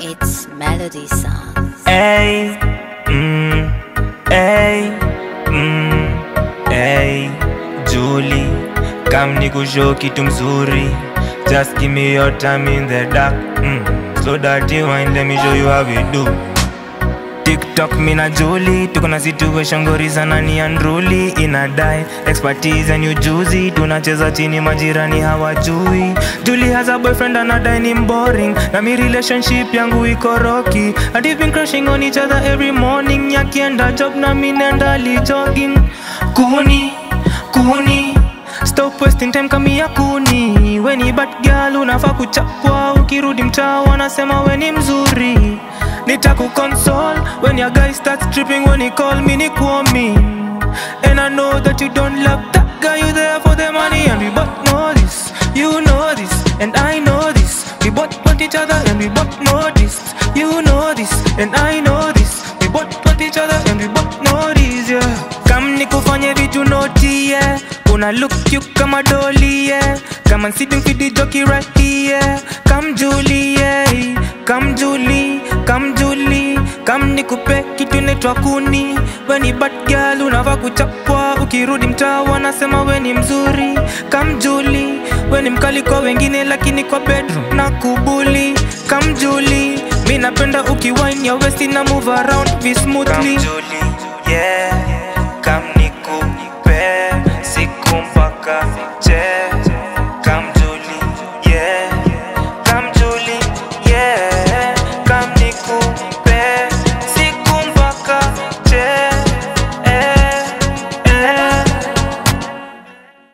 It's Melody Songs. Hey, mm, hey, mm, hey, Julie, kam nikushow kitu mzuri. Just give me your time in the dark. Mm, slow that wine, let me show you how we do. TikTok me na Julie tuko na situation ngori za nani andruli inadai expertise and ujuzi tunacheza chini majirani hawajui Julie has a boyfriend anadai ni boring na mi relationship yangu iko rocky and we've been crushing on each other every morning yakienda job na mi nenda li jogging kuni kuni Stop wasting time kamia kuni Weni bad girl unafaa kuchapwa Ukirudi mtaa wanasema weni mzuri Nitakukonsole When your guy starts tripping When he call me ni kuomi And I know that you don't love that guy You there for the money And we both know this You know this And I know this We both want each other And we both know this You know this And I know this We both want each other And we both know this yeah Kam nikufanye vitu noti yeah Una look cute kama doli yeah Come and sit and feed the jockey right here Come Julie yeah Come Julie Come Julie Come nikupe kitu inaitwa kuni We ni bad girl unavaa kuchapwa Ukirudi mtaa wanasema we ni mzuri Come Julie We ni mkali kwa wengine lakini kwa bedroom na kubuli Come Julie Mi napenda ukiwine ya westi na move around vi smoothly Come Julie yeah Come nikupe siku mpaka